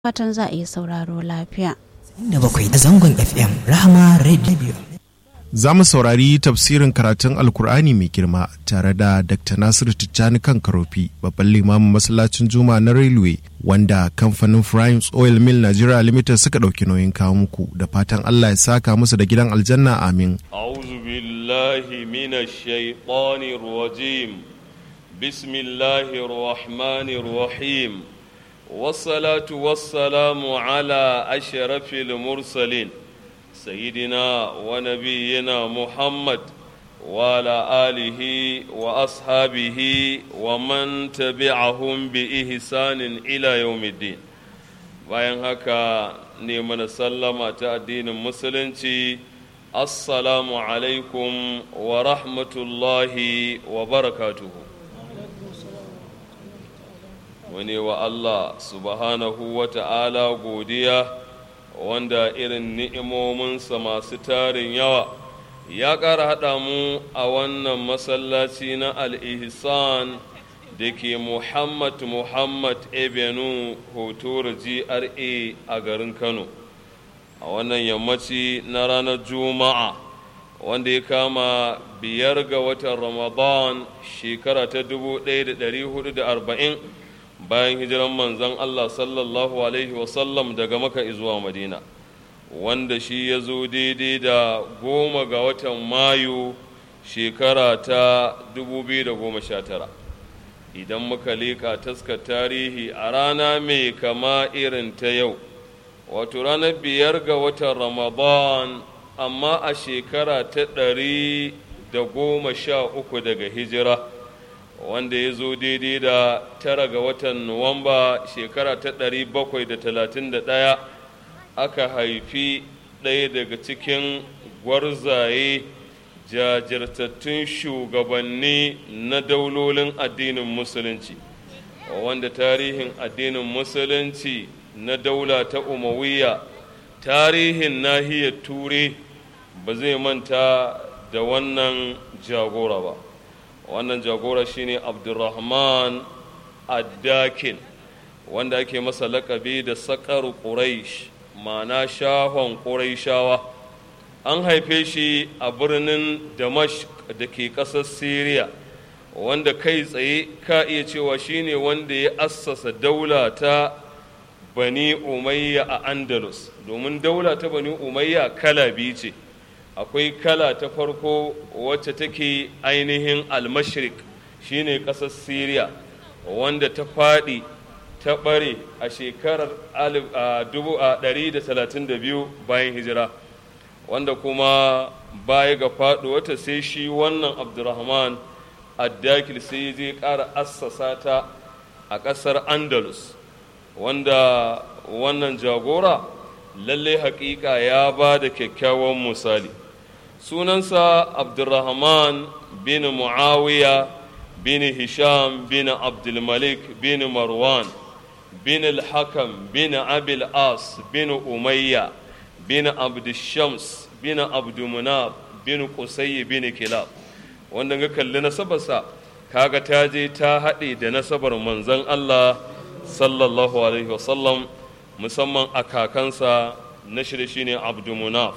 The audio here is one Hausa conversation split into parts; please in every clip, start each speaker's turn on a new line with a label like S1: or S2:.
S1: fatan za a yi sauraro lafiya.
S2: da bakwai da zangon FM Rahama Radio.
S3: Za mu saurari tafsirin karatun Alkur'ani mai girma tare da Dr. Nasiru Tijjani kan Karofi, babban limamin masallacin Juma na Railway, wanda kamfanin Primes Oil Mill Nigeria Limited suka ɗauki nauyin kawo muku da fatan Allah ya saka musu da gidan aljanna amin.
S4: أعوذ بالله من الشيطان الرجيم بسم الله الرحمن الرحيم والصلاة والسلام على أشرف المرسلين سيدنا ونبينا محمد وعلى آله وأصحابه ومن تبعهم بإحسان إلى يوم الدين bayan haka ne mana sallama ta addinin musulunci assalamu alaikum wa rahmatullahi wa barakatuhu wani wa Allah subhanahu wa ta'ala godiya wanda irin ni'imominsa masu tarin yawa ya ƙara haɗa mu a wannan masallaci na al-ihsan da ke Muhammad Muhammad Ebenu Hotor GRA a garin Kano a wannan yammaci na ranar Juma'a wanda ya kama biyar ga watan Ramadan shekara ta 1440 bayan hijiran manzon Allah sallallahu Alaihi wasallam daga maka zuwa Madina wanda shi ya zo daidai da goma ga watan Mayu shekara ta 2019 idan muka leƙa taskar tarihi a rana mai kama irin ta yau wato ranar biyar ga watan ramadan amma a shekara ta ɗari da goma sha uku daga hijira wanda ya zo daidai da tara ga watan nuwamba shekara ta ɗari bakwai da talatin da ɗaya aka haifi ɗaya daga cikin gwarzaye jajirtattun shugabanni na daulolin addinin musulunci wanda tarihin addinin musulunci na daula ta umawiya tarihin nahiyar ture ba zai manta da wannan jagora ba wannan jagora shine abdurrahman addakin wanda ake masa lakabi da sakar quraish ma'ana shahon quraishawa an haife shi a birnin damashq da ke ƙasar syria wanda kai tsaye ka iya cewa shine wanda ya assasa daula ta bani umayya a andalus domin daula ta bani umayya kala biyu ce akwai kala ta farko wacce take ainihin almashrik shine ƙasar syria wanda ta faɗi ta ɓare a shekarar 132 bayan hijira wanda kuma baya ga faɗuwata sai shi wannan abdurrahman addakil sai je ƙara assasa ta a ƙasar andalus wanda wannan jagora lalle haƙiƙa ya ba da kyakkyawan misali sunansa abdurrahman bin muawiya bin hisham bin abdulmalik bin marwan bin al-hakam bin abil as bin umayya bin abdushams bin abdumunab bin qusay bin kilab wanda ga kalli nasabarsa kaga ta je ta haɗe da nasabar manzon Allah sallallahu alaihi wasallam musamman a kakansa na shirye shine abdumunaf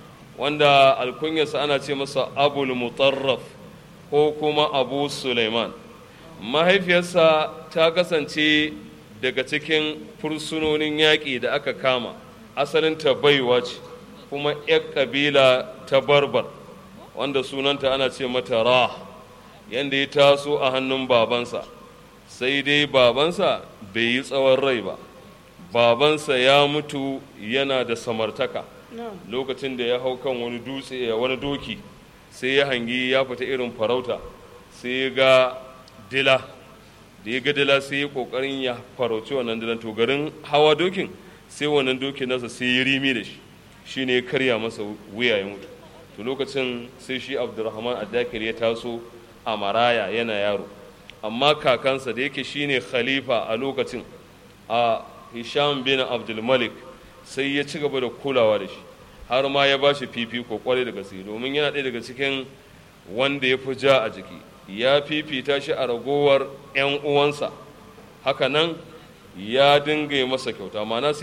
S4: wanda alkunyarsa ana ce masa abul mutarraf ko kuma abu suleiman mahaifiyarsa ta kasance daga cikin fursunonin yaƙi da aka kama asalinta baiwa ce kuma 'yar ƙabila ta barbar wanda sunanta ana ce mata ra yadda ya taso a hannun babansa sai dai babansa bai yi tsawon rai ba babansa ya mutu yana da samartaka lokacin da ya hau kan wani dutse wani doki sai ya hangi ya fita irin farauta sai ya ga dila da ya ga dila sai ya kokarin ya farauci wannan dilan to garin hawa dokin sai wannan dokin nasa sai ya rimi da shi shi ne ya karya masa wuya ya mutu to lokacin sai shi abdurrahman addakir ya taso a maraya yana yaro amma kakansa da yake shine khalifa a lokacin a hisham bin abdulmalik sai ya ci gaba da kulawa da shi har ma ya ba shi fifiko kwarai da gaske domin yana ɗaya daga cikin wanda ya fi ja a jiki ya fifita shi a ragowar 'yan uwansa haka nan ya dinga masa kyauta ma'ana